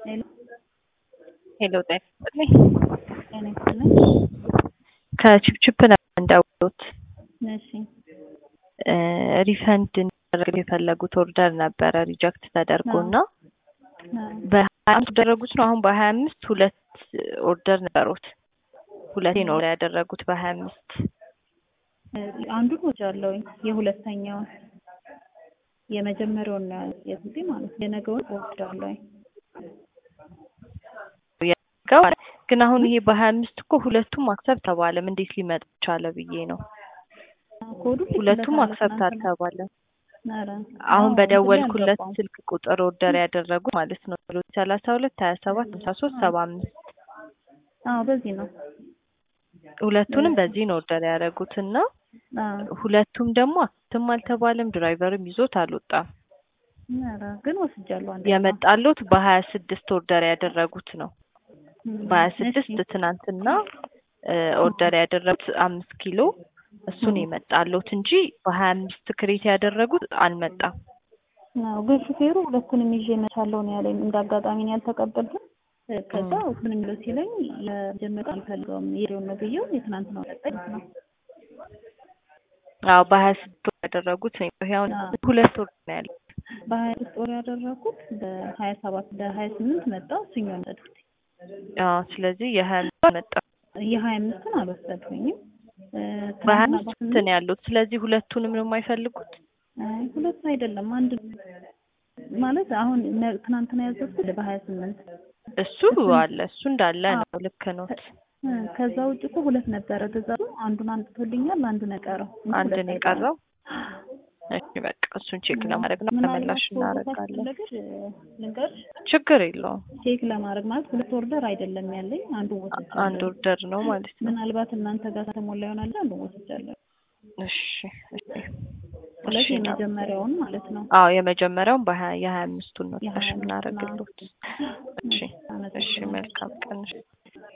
ሄሎ ሄሎ ጤና ይስጥልኝ። ጤና ይስጥልኝ። ከችፕችፕ ነበር እንደውሉት እሺ ሪፈንድ እንዲደረግ የፈለጉት ኦርደር ነበረ ሪጀክት ተደርጎ እና አዎ። በሀያ አምስት ያደረጉት ነው። አሁን በሀያ አምስት ሁለት ኦርደር ነበሩት። ሁለቴ ነው ያደረጉት በሀያ አምስት አንዱን ወስጃለሁኝ የሁለተኛውን የመጀመሪያውን ነው የጊዜ ማለት ነው። የነገውን ወስጃለሁኝ። ግን አሁን ይሄ በሀያ አምስት እኮ ሁለቱም አክሰብት ተባለም። እንዴት ሊመጣ ቻለ ብዬ ነው። ኮዱ ሁለቱም አክሰብት አልተባለም። ኧረ አሁን አዎ፣ በደወልኩለት እንትን ስልክ ቁጥር ኦርደር ያደረጉ ማለት ነው ሰላሳ ሁለት ሀያ ሰባት ሃምሳ ሶስት ሰባ አምስት አዎ በዚህ ነው። ሁለቱንም በዚህ ነው ኦርደር ያደረጉት እና አዎ ሁለቱም ደግሞ አክሰብትም አልተባለም። ድራይቨርም ይዞት አልወጣም። ኧረ ግን ወስጃለሁ አንድ የመጣሉት በሀያ ስድስት ኦርደር ያደረጉት ነው። በሀያ ስድስት እሺ። ትናንትና ኦርደር ያደረጉት አምስት ኪሎ እሱን የመጣሉት እንጂ በሀያ አምስት ክሬት ያደረጉት አልመጣም። አዎ ግን ሹፌሩ ሁለቱንም ይዤ መቻለው ነው ያለኝ። እንደ አጋጣሚ ነው ያልተቀበልኩት። ከዛ ሁለቱንም ብሎ ሲለኝ ለጀመረ አልፈልገውም የሬውን ነው ብዬው የትናንትናው ሰጠኝ ነው። አዎ በሀያ ስድስት ያደረጉት ነው። ይሄው ሁለት ወር ነው ያለው። በሀያ ስድስት ወር ያደረኩት በሀያ ሰባት በሀያ ስምንት መጣ እሱኛውን ወሰድኩት። አዎ ስለዚህ የሀያ አምስት መጣ። የሀያ አምስትን አልወሰድኩኝም። እ፣ በሀያ ትናንትና አምስት በስምንት ነው ያሉት። ስለዚህ ሁለቱንም ነው የማይፈልጉት። አይ ሁለት አይደለም አንድ ማለት አሁን ነ- ትናንትና ያዘዝኩት በሀያ ስምንት እሱ አለ እሱ እንዳለ ነው። ልክ ነው። እ፣ ከዛ ውጭ እኮ ሁለት ነበረ ትእዛዙ። አንዱን አንጥቶልኛል፣ አንዱን የቀረው እንጂ አንድ ሁለት ነው አይደለም። የቀረው። እሺ በቃ እሱን ቼክ ለማድረግ ነው ምናልባት ተመላሽ ፎቶ እናደርጋለን። ካስፈለገሽ ልንገርሽ፣ ችግር የለውም። ቼክ ለማድረግ ማለት ሁለት ኦርደር አይደለም ያለኝ አንዱን ወስጃለሁ። አንድ ኦርደር ነው ማለት ነው። ምናልባት እናንተ ጋር ተሞላ ይሆናል አንዱን ወስጃለሁ። እሺ እሺ ስለዚህ እሺ ነው። የመጀመሪያውን ማለት ነው። አዎ የመጀመሪያውን በሀያ የሀያ አምስቱን ነው የሀያ ታሽ አምስቱን የምናደርግሎት። እሺ እሺ አመሰግናለሁ። መልካም ቀን።